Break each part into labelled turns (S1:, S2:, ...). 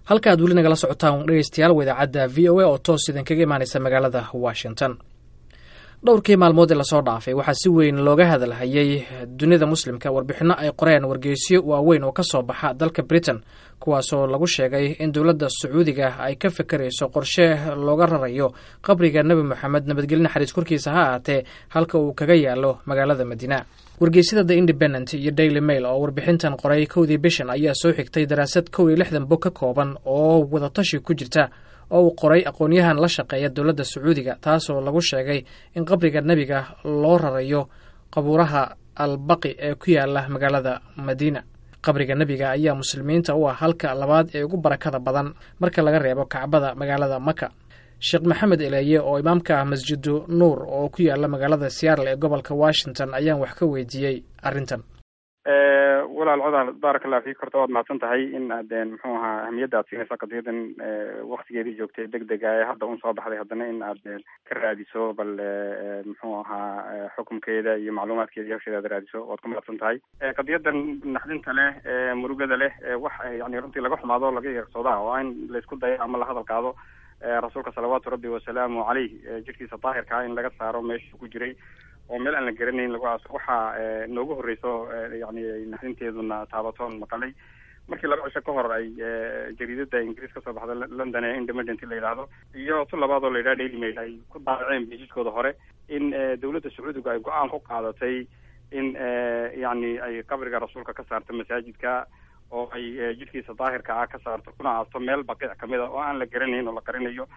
S1: halka aad weli nagala socotaan dhegeystayaal wadaacadda v o a oo toos idinkaga imaaneysa magaalada washington dhowrkii maalmood ee lasoo dhaafay waxaa si weyn looga hadalhayay dunida muslimka warbixinno ay qoreen wargeysyo waaweyn oo ka soo baxa dalka britain kuwaasoo lagu sheegay in dowladda sacuudiga ay ka fekerayso qorshe looga rarayo qabriga nebi moxamed nabadgelye naxariis korkiisa ha ahaatee halka uu kaga yaalo magaalada madiina wargeysyada the independent iyo daily mail oo warbixintan qoray kowdii bishan ayaa soo xigtay daraasad kow iyo lixdan bog ka kooban oo wadatashi ku jirta oo uu qoray aqoon-yahan la shaqeeya dowladda sacuudiga taasoo lagu sheegay in qabriga nebiga loo rarayo qabuuraha albaqi ee ku yaala magaalada madiina qabriga nebiga ayaa muslimiinta u ah halka labaad ee ugu barakada badan marka laga reebo kacbada magaalada maka sheekh maxamed eleeye oo imaamka ah masjidu nuur oo ku yaala magaalada seattle ee gobolka washington ayaan wax ka weydiiyey arrintan
S2: walaal codaal baaraka allah fiik horta waad mahadsan tahay in aad muxuu ahaa ahamiyadda aad siinaysa qadiyadan waktigeedii joogtay deg dega ee hadda un soo baxday haddana in aad ka raadiso bal muxuu ahaa xukumkeeda iyo macluumaadkeeda iyo hawsheeda aad raadiso waad ku mahadsan tahay qadiyadan naxdinta leh murugada leh wax yani runtii laga xumaado laga yeersooda waa in laisku dayo ama la hadal qaado rasuulka salawaatu rabbi wasalaamu caleyh jirkiisa daahirkaa in laga saaro meesha ku jiray oo meel aan la garanayn lagu aaso waxaa noogu horreyso yani naxdinteeduna taabatoon maqalay markii laba cisho ka hor ay jariidada ingiriis kasoo baxda london ee independent la yidhaahdo iyo tu labaad oo la yidhaha daily mail ay ku daabaceen bejiskooda hore in dowladda sacuudiga ay go-aan ku qaadatay in yani ay qabriga rasuulka ka saarto masaajidka oo ay jidhkiisa daahirka ah ka saarto kuna aasto meel baqiic kamid a oo aan la garanayn oo la qarinayo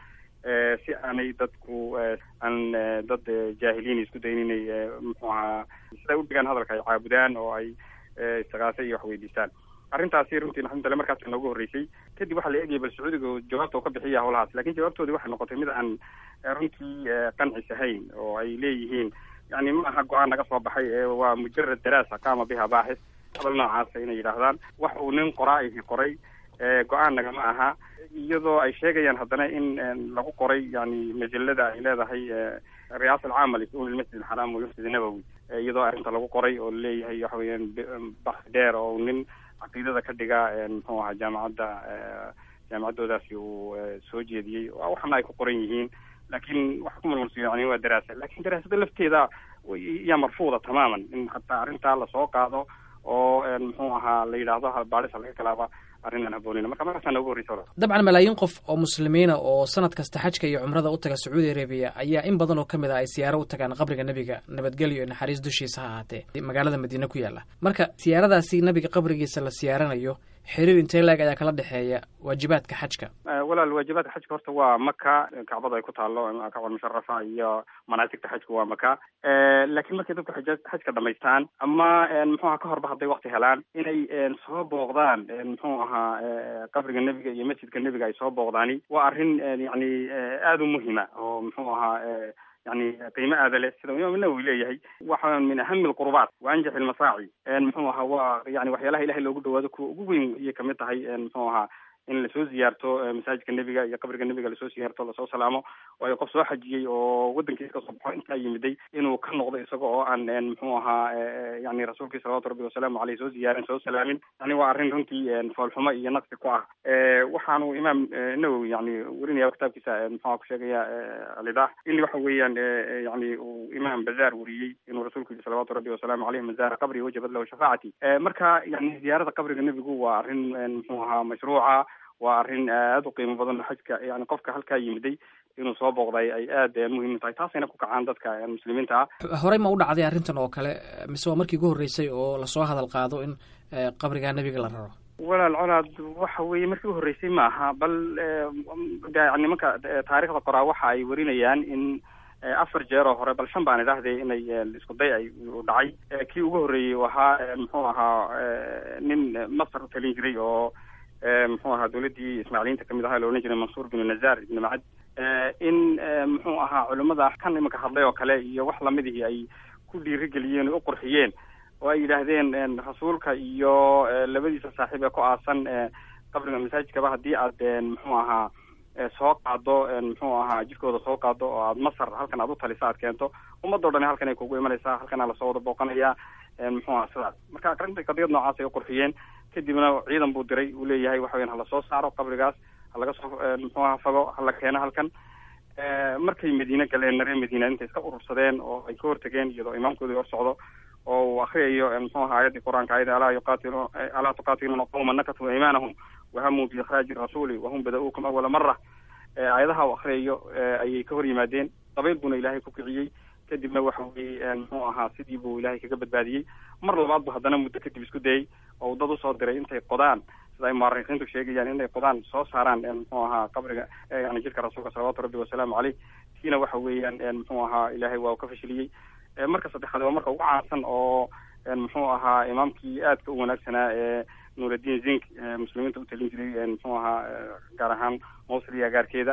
S2: si aanay dadku aan dad jaahiliin isku dayin inay muxuu ahaa siday udhigaan hadalka ay caabudaan oo ay istikaase iyo wax weydiistaan arrintaasi runtii naxdintale markaas noogu horreysay kadib waxaa la eegayay bal sacuudiga jawaabta uu ka bixiya howlahaas lakin jawaabtoodii waxay noqotay mid aan runtii qancis ahayn oo ay leeyihiin yani ma aha go-aan naga soo baxay waa mujarad daraasa qaama biha baaxis hadal noocaasa inay yidhaahdaan wax uu nin qoraa ihi qoray go-aan nagama aha iyadoo ay sheegayaan haddana in lagu qoray yani majalada ay leedahay riyaasa alcaama lisuul ilmasjid alxaraam wayufsid nabowi iyadoo arrinta lagu qoray oo laleeyahay waxa weeyaan baxi dheer oo nin caqiidada ka dhiga muxuu ahaa jaamacadda jaamacaddoodaasi uu soo jeediyey waxana ay ku qoran yihiin laakiin wax ku malmalsiyo yani waa daraasa lakin daraasada lafteeda yaa marfuuda tamaaman in hataa arrintaa lasoo qaado oo muxuu ahaa la yidhaahdo baadhisa laga galaaba arrinaan haboonina marka markaasaa noogu horreysa
S1: dabcan malaayiin qof oo muslimiina oo sanad kasta xajka iyo cumrada u taga sacuudi arabiya ayaa in badan oo ka mid ah ay siyaaro u tagaan qabriga nebiga nabadgelyo iyo naxariis dushiisa ha ahaatee magaalada madiine ku yaalla marka siyaaradaasi nebiga qabrigiisa la siyaaranayo xiriir intee laeg ayaa kala dhexeeya waajibaadka xajka
S2: walaal waajibaadka xajka horta waa maka kacbada ay ku taalo kacbal musharafa iyo manaasigta xajka waa maka laakiin markay dadku xaj xajka dhamaystaan ama muxuaha ka horba hadday wakti helaan inay soo booqdaan muxuu ahaa qabriga nebiga iyo masjidka nebiga ay soo booqdaani waa arrin yani aada u muhima oo muxuu ahaa yani qiimo aada leh sida imaam nawowi leeyahay waxa min ahami alqurubaat wa anjax ilmasaaci muxuu ahaa waa yani waxyaalaha ilahay loogu dhawaado kuwa ugu weyn ayay kamid tahay muxuu ahaa in lasoo ziyaarto masaajidka nebiga iyo qabriga nebiga lasoo siyaarto lasoo salaamo waayo qof soo xajiyey oo waddankiisa kasoo baxo intaa yimiday inuu ka noqdo isaga oo aan muxuu ahaa yani rasuulkii salawatu rabbi wasalaamu aleyh soo ziyaarin soo salaamin yani waa arrin runtii foolxumo iyo naqsi ku ah waxaanu imaam nawowi yani werinaya kitaabkiisa muxua ku sheegaya alidah in waxa weeyaan yani uu imaam bazaar weriyey inuu rasuulku yihi salawatu rabbi wasalaamu aleyh man zaara qabri wajabad lahu shafaacati marka yani ziyaarada qabriga nebigu waa arrin muxuu ahaa mashruuca waa arrin aada u qiimo badan xajka yani qofka halkaa yimiday inuu soo booqday ay aada muhiim tahay taasayna ku kacaan dadka muslimiinta ah
S1: horey ma u dhacday arrintan oo kale mise waa markii ugu horreysay oo lasoo hadal qaado in qabriga nebiga la raro
S2: walaal colaad waxa weeye markii u horreysay ma aha bal nimanka taarikhda qoraa waxa ay warinayaan in afar jeer oo hore bal shan baan idhaahday inay isku day ay dhacay kii ugu horreeyey ahaa muxuu ahaa nin masar u talin jiray oo muxuu ahaa dawladdii ismaaciiliyiinta kamid ahaa la odhan jiray mansuur binu nazar ibnu macad in muxuu ahaa culimmada kan imanka hadlay oo kale iyo wax lamidihii ay ku dhiirigeliyeen oo u qurxiyeen oo ay yidhaahdeen rasuulka iyo labadiisa saaxiib ee ku aasan qabriga masaajidkaba haddii aad muxuu ahaa soo qaado muxuu ahaa jidkooda soo qaado oo aad masar halkan aad u talisa aad keento ummadoo dhan halkan ay kugu imanaysaa halkana lasoo wada booqanaya muxuu aha sidaas marka arrinta qadiyad noocaas ay u qurxiyeen kadibna ciidan buu diray uu leeyahay waxa weyan hala soo saaro qabrigaas halaga soo muxuu aha fago hala keeno halkan markay madiine galeen reer madiina intay iska urursadeen oo ay ka hortageen iyadoo imaamkoodii hor socdo oo uu akriyayo muxuu aha aayaddii qur-aanka ayada alaa yuqaatilu alaa tuqaatiluuna qawma nakatu iimaanahum wahamuu biikraaji rasuuli wahum bada-uukum awala mara aayadaha u akriyayo ayay ka hor yimaadeen dabayl buuna ilaahay ku kiciyey kadibna waxa weye muxuu ahaa sidii buu ilaahay kaga badbaadiyey mar labaad bu haddana muddo kadib isku dayey oo dad usoo diray intay qodaan sida ay muarikiintu sheegayaan inay qodaan soo saaraan muxuu ahaa qabriga yani jidka rasuulka salawaatu rabbi wasalaamu caleyh tiina waxa weeyaan muxuu ahaa ilaahay waa uu ka fashiliyey marka saddexaad waa marka ugu caansan oo muxuu ahaa imaamkii aadka u wanaagsanaa ee nuuraddiin zink muslimiinta utalin jiray muxuu ahaa gaar ahaan mawsil iyo agaarkeeda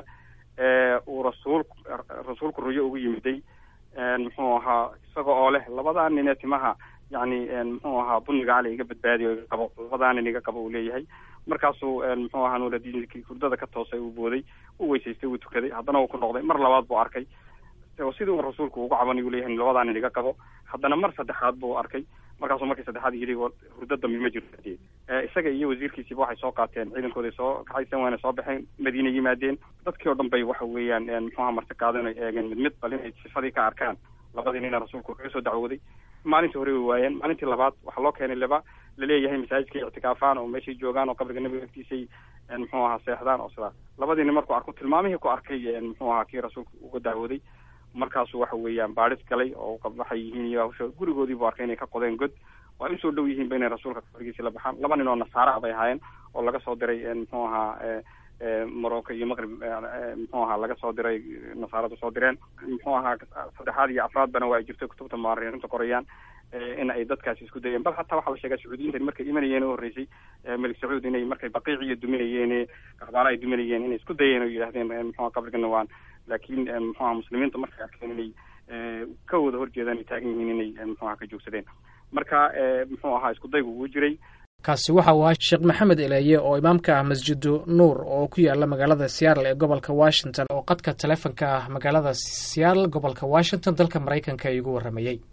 S2: uu rasuul rasuulku ruyo ugu yimiday muxuu ahaa isaga oo leh labadaa nin ee timaha yani muxuu ahaa buniga cali iga badbaadiyo iga qabo labadaa nin iga qabo uu leeyahay markaasuu muxuu ahaa nuuraddiinkii hurdada ka toosay uu booday u weysaystay uu tukaday haddana uu ku noqday mar labaad buu arkay sidii uu rasuulku ugu cabanay uu leeyahay labadaa nin iga qabo haddana mar saddexaad buu arkay markaasuu markii saddexaad yidhi hurdo dambi ma jirto isaga iyo wasiirkiisiiba waxay soo qaateen ciidankooday soo kaxaysan waana soo baxeen madiina yimaadeen dadkii oo dhan bay waxa weeyaan muxuaha marti qaadan ay eegeen mid mid bal inay sifadii ka arkaan labadii nina rasuulku kaga soo dacwooday maalintii hore way waayeen maalintii labaad waxaa loo keenay laba laleeyahay masaajidkay ictikaafaan oo meeshay joogaan oo qabriga nabiga agtiisay muxuu ahaa seexdaan oo sidaas labadii nin markuu arko tilmaamihii ku arkay muxuu ahaa kii rasuulku uga dacwooday markaasuu waxa weeyaan baadhis galay oo waxay yihiin iyo hawsha gurigoodii buu arkay inay ka qodeen god waa usoo dhow yihiinba inay rasuulka qabrigiisi la baxaan laba nin oo nasaara bay ahaayeen oo laga soo diray muxuu ahaa morocco iyo maqrib muxuu ahaa laga soo diray nasaaradu soo direen muxuu ahaa saddexaad iyo afraadbana waa ay jirto kutubta muarikiinta qorayaan in ay dadkaasi isku dayeen bal hataa waxaa la sheegaa sacuudiyiintan markay imanayeen u horreysay melik sacuud inay markay baqiiciyo duminayeen kahbaala ay duminayeen inay isku dayeen oo yidhahdeen muxua qabrigana waan laakiin muxuaha muslimiinta markay arkeen inay ka wada horjeedaan ay taagan yihiin inay muxuaha ka joogsadeen marka muxuu ahaa isku daygu ugu jiray
S1: kaasi waxa uu ahaa sheekh maxamed eleeye oo imaamka ah masjidu nuur oo ku yaala magaalada seattle ee gobolka washington oo qadka taleefonka ah magaalada seattle gobolka washington dalka maraykanka igu warramayey